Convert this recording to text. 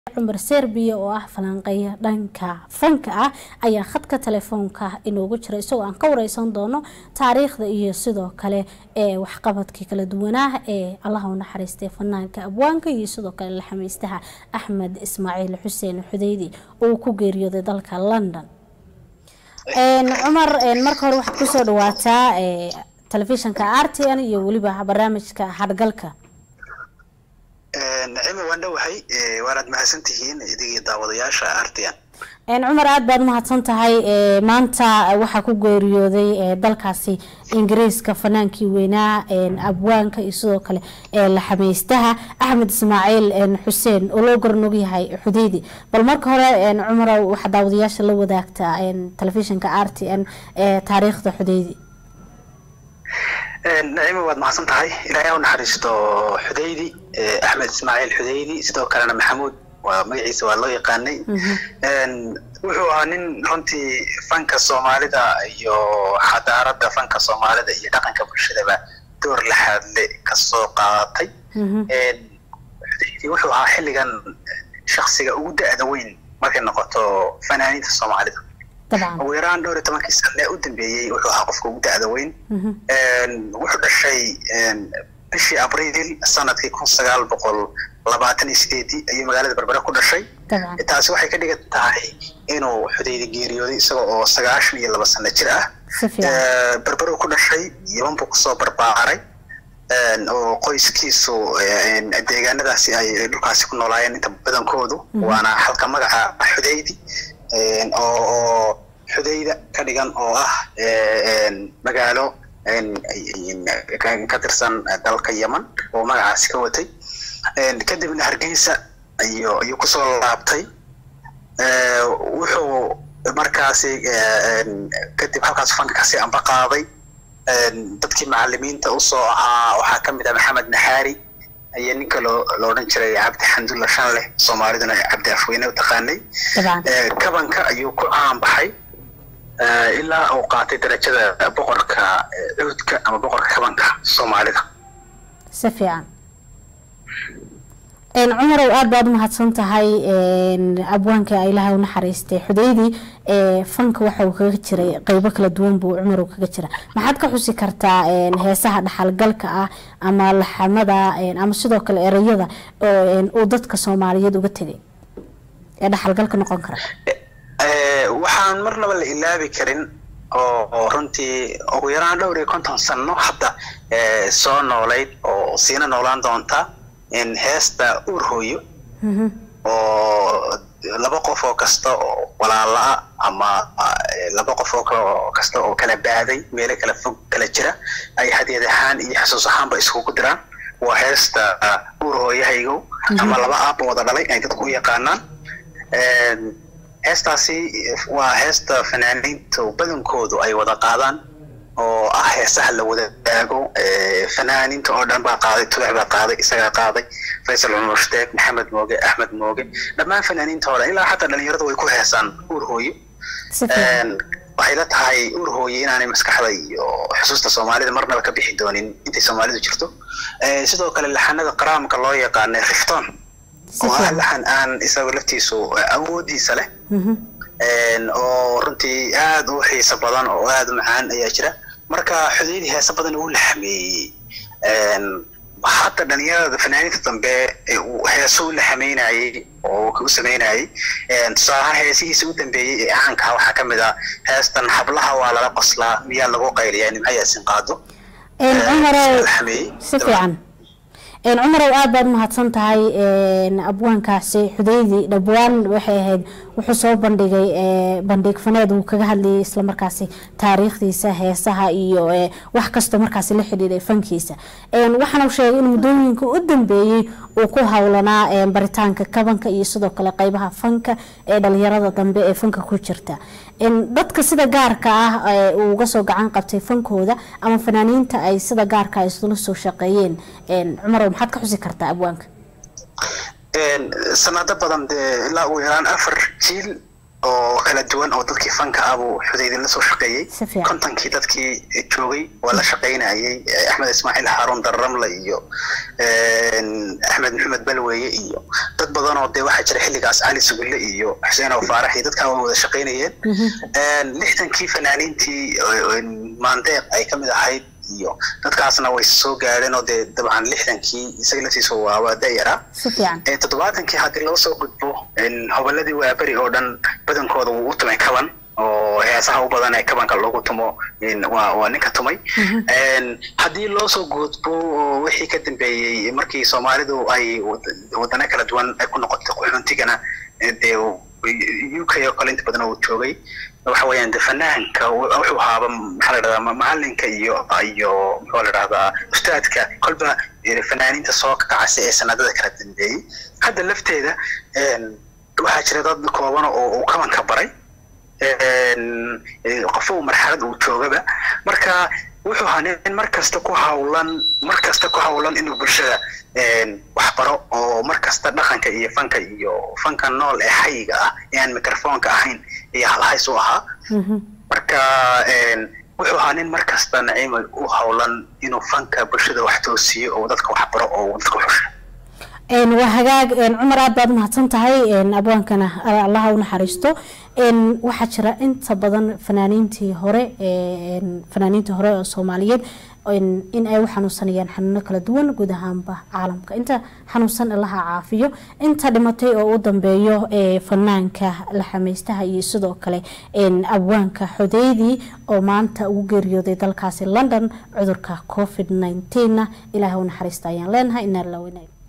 cumar serbiya oo ah falanqeeya dhanka fanka ah ayaa khadka telefoonka inoogu jira isagoo aan ka wareysan doono taariikhda iyo sidoo kale ee waxqabadkii kala duwanaa ee allaha u naxariistay fanaanka abwaanka iyo sidoo kale laxameystaha axmed ismaaciil xuseen xudeydi oo ku geeriyooday dalka london cumar marka hore waxaad kusoo dhawaataa telefishanka r t n iyo weliba barnaamijka hadgalka nacima waan dhowahay waanaad mahadsan tihiin idigii daawadayaasha artian cumar aada baad umahadsan tahay maanta waxaa ku geeriyooday dalkaasi ingiriiska fanaankii weynaa abwaanka iyo sidoo kale laxameystaha axmed ismaaciil xuseen oo loo garanog yahay xudeydi bal marka hore cumar waxaa daawadayaasha la wadaagtaa telefishinka r t n taariikhda xudeydi nacima waad mahadsan tahay ilaahay u naxariisto xudeydi axmed ismaaciil xudeydi sidoo kalena maxamuud waa magaciisa waa loo yaqaanay wuxuu ahaa nin runtii fanka soomaalida iyo xadaarada fanka soomaalida iyo dhaqanka bulshadaba door laxaadle kasoo qaadatay xudeydi wuxuu ahaa xilligan shaksiga ugu da-da weyn markay noqoto fanaaniinta soomaalida ugu yaraan dhowr iyo tobankii sane u dambeeyey wuxuu ahaa qofka ugu da-da weyn wuxuu dhashay bishii abriil sanadkii kun sagaal boqol labaatan iyo sideedii ayuu magaalada berbere ku dhashay taasi waxay ka dhigan tahay inuu xudeydi geeriyooday isaga oo sagaashan iyo laba sano jir ah berbere ku dhashay yaban buu kusoo barbaaray oo qoyskiisu deegaanadaasi ay dhulkaasi ku noolaayeen inta badankoodu waana halka magaca xudeydi oo xudeyda ka dhigan oo ah magaalo ka tirsan dalka yeman oo magacaasi ka watay kadibna hargeysa ayu ayuu kusoo laabtay wuxuu markaasi kadib halkaas fanka kasi amba qaaday dadkii macalimiinta usoo ahaa waxaa kamid ah maxamed naxaari ayaa ninka loo lo odhan jiray cabdi xamdulla shanleh soomaaliduna cabdi afweyne u taqaanay kabanka ayuu ku caan baxay ilaa uu qaatay darajada boqorka cuudka ama boqorka kabanka soomaalida si fiican cumarow aada baad umahadsan tahay abwaanka ilaahay u naxariistay xudeydi fanka waxa uu kaga jiray qeybo kala duwan buu cumarow kaga jira maxaad ka xusi kartaa heesaha dhaxalgalka ah ama laxamada ama sidoo kale ereyada uu dadka soomaaliyeed uga tegay ee dhaxalgalka noqon kara waxaan marnaba la ilaabi karin oo runtii ugu yaraan dhowr iyo konton sano hadda soo noolayd oo siina noolaan doonta heesta uur hooyo oo laba qof oo kasta oo walaala-a ama laba qof oo kasta oo kala baaday meelo kala fog kala jira ay hadiyad ahaan iyo xasuus ahaanba iskugu diraan waa heesta uur hooyahaygow ama laba aabba wada dhalay ay dadku u yaqaanaan heestaasi waa heesta fanaaniinta badankoodu ay wada qaadaan oo ah heesaha la wadaago fanaaniinta oo dhan baa qaaday tulex baa qaaday isagaa qaaday faysal cumar shteeg maxamed mooge axmed mooge dhammaan fanaaniinta oo dhan ilaa xataa dhalinyaradu way ku heesaan uur hooyo waxay la tahay uur hooye inaanay maskaxda iyo xusuusta soomaalida marnaba ka bixi doonin intay soomaalidu jirto sidoo kale laxanada qaraamka loo yaqaanay rifton oo ah laxan aan isaga laftiisu awoodiisa leh oo runtii aada u xiiso badan oo aada u macaan ayaa jira marka xudeydi heese badan uu laxameeyey hadda dhalinyarada fanaaniinta dambe heeso u laxameynayey oo u sameynayey tusaalahaan heesihiisa u dambeeyey ee caankaa waxaa kamid ah heestan hablaha waa lala qoslaa miyaa lagu qayliyaa nimco yaasin qaado si fiican cumarow aada baad umahadsan tahay abwaankaasi xudeydi dhabwaan waxay ahayd wuxuu soo bandhigay bandhig faneed uu kaga hadlayay islamarkaasi taariikhdiisa heesaha iyo wax kastoo markaasi la xidhiiday fankiisa waxaana sheegay in muddooyinka u dambeeyey uu ku howlanaa baritaanka kabanka iyo sidoo kale qeybaha fanka ee dhalinyarada dambe ee fanka ku jirta dadka sida gaarka ah uu uga soo gacan qabtay fankooda ama fanaaniinta ay sida gaarka ah isula soo shaqeeyeen cumarow maxaad ka xusi kartaa abwaanka sanado badan dee ilaa ugu yaraan afar jiil oo kala duwan oo dadkii fanka ah buu xudaydi la soo shaqeeyey Si fiican. kontonkii dadkii joogay waa la shaqaynayay eh, axmed ismaaciil xaaruun darramle iyo een, axmed maxamed balweye iyo dad badan oo dee waxaa jira xilligaas cali sugulle iyo xuseen oo faarax iyo dadkaa waa wada shaqaynayeen Een, lixdankii fanaaniintii oo- oo maandeeq ay ka mid ahayd iyo dadkaasna way soo gaadheen oo dee dabcan lixdankii isaga laftiisa waa waa dayaraa si fiican ee toddobaatankii haddii loo soo gudbo een, hobolladii waaberi oo dhan badankooda wuu u tumay kaban oo heesaha u badan ee kabanka loogu tumo een, waa waa ninka tumay Een, haddii loo soo gudbo oo wixii ka dambeeyey markii soomaalidu ay wad- wadano kala duwan ay ku noqotay qaxoontigana ee dee u k oo kale inta badan uu joogay waxa weeyaan de fanaanka w- wuxuu ahaaba maxaa la dhahdaa ma- macalinka iyo iyo muxuu la dhahdaa ustaadka kolba eh, fanaaniinta soo kacasa ee sanadada kala dambeeyey hadda lafteeda een, waxaa jira dad kooban oo uu kabanka baray een, eh, qofo marxalad uu joogaba marka wuxuu ahaa nin mar kasta ku hawlan mar kasta ku hawlan inuu bulshada een, wax baro oo mar kasta dhaqanka iyo fanka iyo fanka nool ee xayiga ah ee aan microfoonka ahayn iyo halhays u ahaa Mhm. marka een, wuxuu ahaa nin mar kasta naciima u hawlan inuu fanka bulshada wax toosiyo oo dadka wax baro oo dadka xusho Een, waa hagaag een, cumar aad baad mahadsan tahay een, abwaankana a- allaha u naxariisto een, waxaa jira inta badan fanaaniintii hore ee, een, fanaaniintii hore oo soomaaliyeed een, in ay u xanuunsanayaan xanuuno kala duwan guud ahaanba caalamka inta xanuunsan allaha caafiyo inta dhimatay oo u dambeeyo ee fanaanka laxameystaha iyo sidoo kale een, abwaanka xodeydii oo maanta ugu geeriyooday dalkaasi london cudurka covid 19 ilaahay u naxariista ayaan leenahay inaa la weynayo